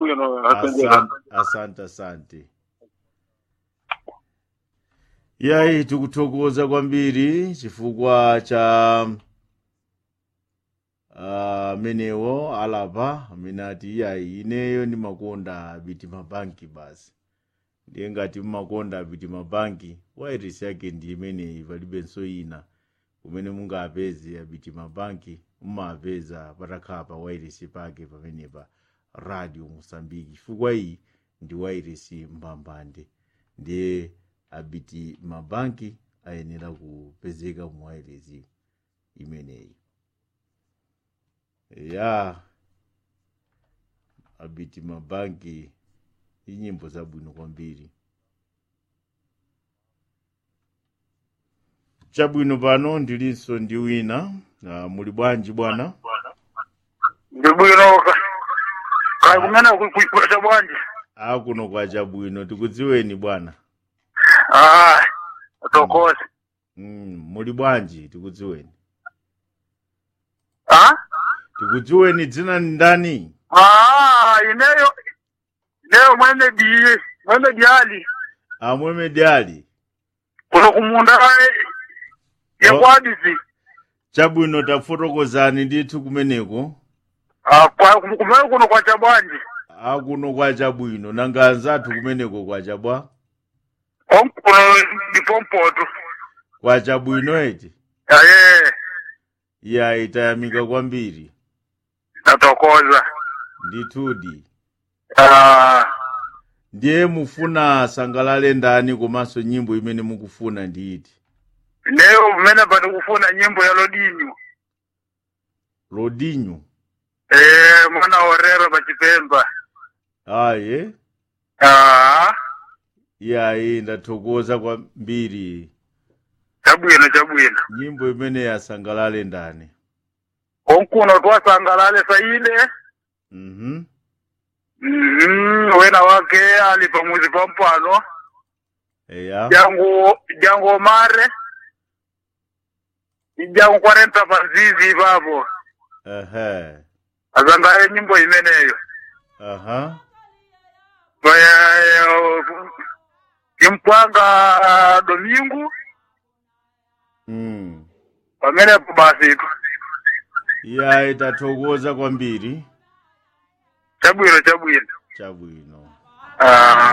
bwino asante asante asante asante yayi tikuthokoza kwambiri chifukwa cha amenewo alapa amene ati yayi ineyo ndimakonda abiti mabanki basi ndiye ngati mmakonda abiti mabanki wairesi yake ndi imeneyi palibenso ina kumene mungapeze abiti mabanki mumapeza patakhala pa wairesi pake pamenepa radio mosambiki chifukwa iyi ndi wairesi mbambande ndiye abiti mabanki ayenera kupezeka mu wairesi imeneyi ya abiti mabanki inyimbo zabwino kwambiri chabwino pano ndilinso ndi wina uh, muli bwanji bwana ndi bwino ka- kaya kumene kuikwesha bwanji akuno kwa chabwino tikudziweni bwana ah tokoze mm, muli bwanji tikudziweni ah tikudziweni dzina ni ndani ah ineyo ineyo mwene di mwene diali amwemedi ali kuno kumunda yekwadisi chabwino tafotokozani ndithu kumeneko ah kwa kumene kuno kwa chabwanji akuno kwa chabwino nanga anzathu kumeneko kwa chabwa konkuno ndipo mpoto kwa chabwino eti aye ya itayamika kwambiri natokoza ndithudi ah ndiye mufuna asangalale ndani komanso nyimbo imene mukufuna ndiiti ineyo kumene pati kufuna nyimbo ya lodinyo rodinyo eh mwana orero pachipemba aye ah yayi ndathokoza kwambiri chabwino chabwino nyimbo imene yasangalale ndani konkuno twasangalale saile mhm Mhm, wena wake ali pamuzi pa mpano eya jangu jangu omare jangu kwarenta panzizi papo ehe azangaye nyimbo imeneyo aha Baya- kimpwanga domingu mm. pamenepo basi yayi tathokoza kwambiri chabwino chabwino chabwino ah